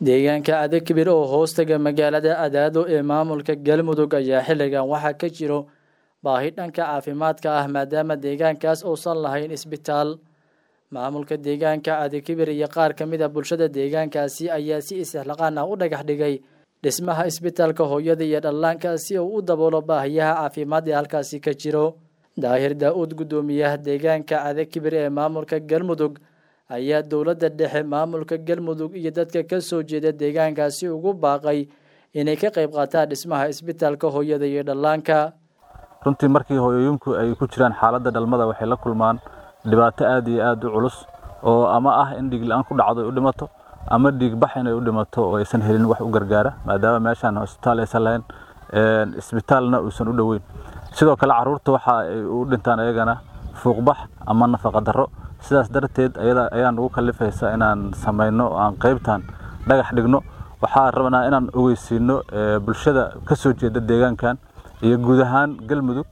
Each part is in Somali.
deegaanka adakibir oo hoostaga magaalada adaado ee maamulka galmudug ayaa xilligan waxaa ka jiro baahi dhanka caafimaadka ah maadaama deegaankaas uusan lahayn isbitaal maamulka deegaanka adakibir iyo qaar ka mid a bulshada deegaankaasi ayaa si isixlaqaan ah u dhagax dhigay dhismaha isbitaalka hooyada iyo dhallaanka si uu u daboolo baahiyaha caafimaad ee halkaasi ka jiro daahir daa-uud guddoomiyaha deegaanka adakibir ee maamulka galmudug ayaa dowladda dhexe maamulka galmudug iyo dadka ka soo jeeda deegaankaasi ugu baaqay inay ka qayb qaataan dhismaha isbitaalka hooyada iyo dhallaanka runtii markii hooyooyinku ay ku jiraan xaaladda dhalmada waxay la kulmaan dhibaato aad iyo aad u culus oo ama ah in dhiig la-aan ku dhacdo ay u dhimato ama dhiig bax inay u dhimato oo aysan helin wax u gargaara maadaama meeshaan isbitaal aysan lahayn isbitaalna uusan u dhoweyn sidoo kale caruurta waxa ay u dhintaan ayagana fuuqbax ama nafaqa darro sidaas darteed ayaan ugu kalifaysa inaan samayno aan qaybtan dhagax dhigno waxaa rabnaa inaan ogeysiino bulshada ka soo jeeda deegaankan iyo guud ahaan galmudug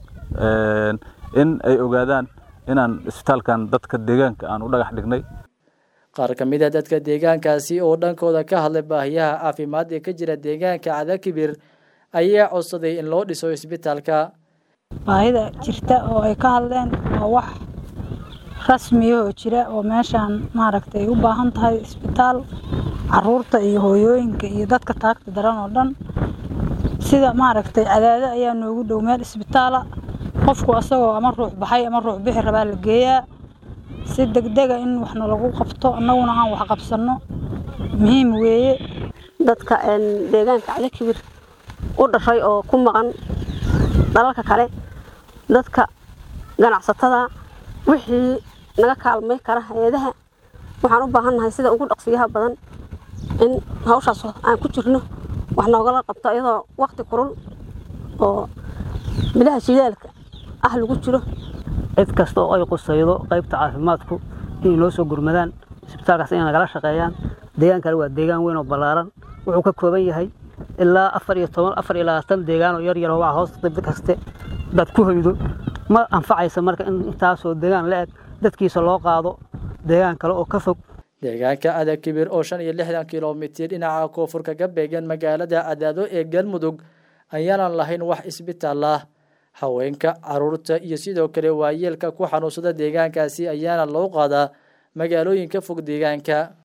in ay ogaadaan inaan isbitaalkan dadka deegaanka aan u dhagax dhignay qaar ka mid a dadka deegaankaasi oo dhankooda ka hadlay baahiyaha caafimaad ee ka jira deegaanka cadakibir ayaa codsaday in loo dhiso isbitaalka baahida jirta oo ay ka hadleen waa wax rasmiya oo jira oo meeshaan maaragtay ay u baahan tahay isbitaal caruurta iyo hooyooyinka iyo dadka taagta daran oo dhan sida maaragtay cadaado ayaa noogu dhow meel isbitaala qofku asagoo ama ruux baxay ama ruux bixi rabaa la geeyaa si degdega in waxna lagu qabto annaguna aan wax qabsanno muhiim weeye dadka deegaanka cadakibir u dhashay oo ku maqan dalalka kale dadka ganacsatada wixii naga kaalmay kara hay-adaha waxaan u baahannahay sida ugu dhaqsiyaha badan in hawshaas aan ku jirno wax noogala qabto iyadoo wakti kurul oo bilaha shidaalka ah lagu jiro cid kasta oo ay qusaydo qaybta caafimaadku inay noo soo gurmadaan isbitaalkaas inay nagala shaqeeyaan deegaankale waa deegaan weyn oo ballaaran wuxuu ka kooban yahay ilaa afar iyo toban afar iyo labaatan deegaan oo yar yar oo waa hoos dib kaste dad ku hoydo ma anfacaysa marka in intaasoo deegaan la eg dadkiisa loo qaado deegaan kale oo ka fog deegaanka adakibir oo shan iyo lixdan kilomitir dhinaca koonfur kaga beegan magaalada cadaado ee galmudug ayaanan lahayn wax isbitaal ah haweenka caruurta iyo sidoo kale waayeelka ku xanuunsada deegaankaasi ayaana loo qaadaa magaalooyinka fog deegaanka